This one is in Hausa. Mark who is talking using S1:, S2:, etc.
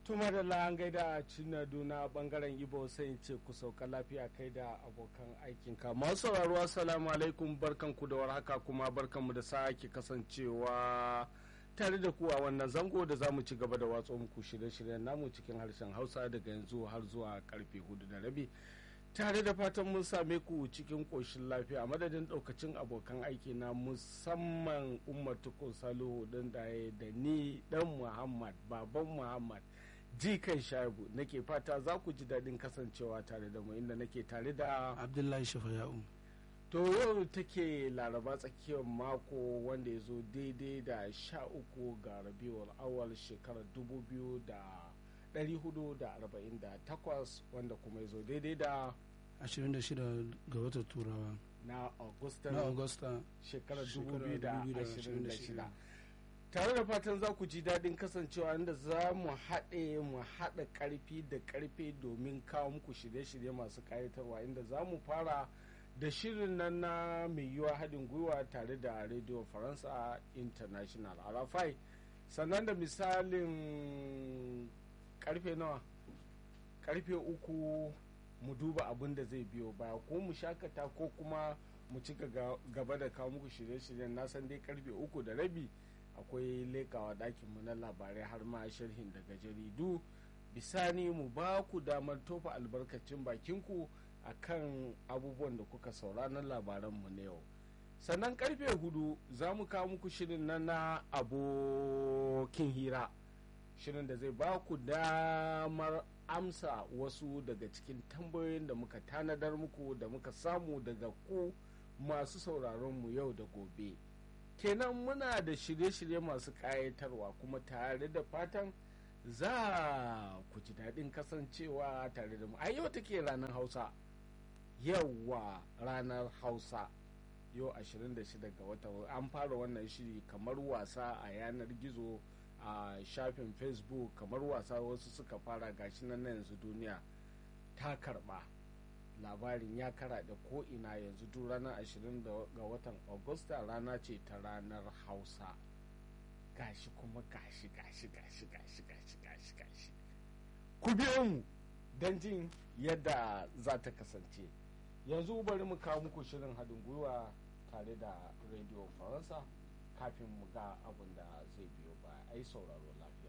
S1: tuma da la'an gaida cinadu na bangaren ibo sai ce ku sauka lafiya kai da abokan aikinka masu sauraro assalamu alaikum barkanku da warhaka kuma barkanmu da sake kasancewa tare da ku a wannan zango da za mu ci gaba da watso muku shirye-shiryen namu cikin harshen hausa daga yanzu har zuwa karfe hudu da rabi tare da fatan mun same ku cikin ƙoshin lafiya a madadin ɗaukacin abokan aiki na musamman umar tukun salihu ɗin ɗaya da ni ɗan muhammad baban muhammad jikan shagu nake fata za ku ji daɗin kasancewa tare da mu inda nake tare da
S2: abdullahi shafaya'u
S1: to yau take laraba tsakiyar mako wanda ya zo daidai da sha uku ga rabiul awal shekarar dubu biyu da 448 wanda kuma ya zo daidai da
S2: 26 ga watan turawa
S1: na augusta
S2: na augusta
S1: shekarar
S2: shekarar
S1: 2026 tare da fatan za ku ji daɗin kasancewa inda za mu haɗe mu haɗa ƙarfi da ƙarfe domin kawo muku shirye-shirye masu ƙayatarwa inda za mu fara da shirin nan na mai yiwa haɗin gwiwa tare da radio faransa international arafai sannan da misalin karfe nawa karfe uku mu duba abin da zai biyo baya ko mu shakata ko kuma mu ci gaba da kawo muku shirye-shiryen na san dai karfe uku da rabi akwai lekawa ɗakinmu na labarai har ma sharhin daga jaridu bisani mu ba ku damar tofa albarkacin bakinku a kan abubuwan da kuka saura na labaranmu na yau sannan karfe hudu za mu kawo muku shirin na na abokin hira shirin da zai ba ku damar amsa wasu daga cikin tambayoyin da muka tanadar muku da muka samu daga ku masu sauraronmu yau da gobe kenan muna da shirye-shirye masu ƙayatarwa kuma tare da fatan za ku ji daɗin kasancewa tare da mu a yau take ranar hausa yauwa ranar hausa yau 26 ga wata an fara wannan shiri kamar wasa a yanar gizo a shafin facebook kamar wasa wasu suka fara gashi nan na yanzu duniya ta karba labarin ya kara da ko'ina yanzu duk ranar 20 ga watan agusta rana ce ta ranar hausa gashi kuma gashi gashi gashi gashi gashi gashi gashi ku biyo mu don jin yadda za ta kasance yanzu bari mu kawo muku shirin haɗin gwiwa tare da radio faransa kafin mu ga abin da zai biyo ba a yi sauraro lafiya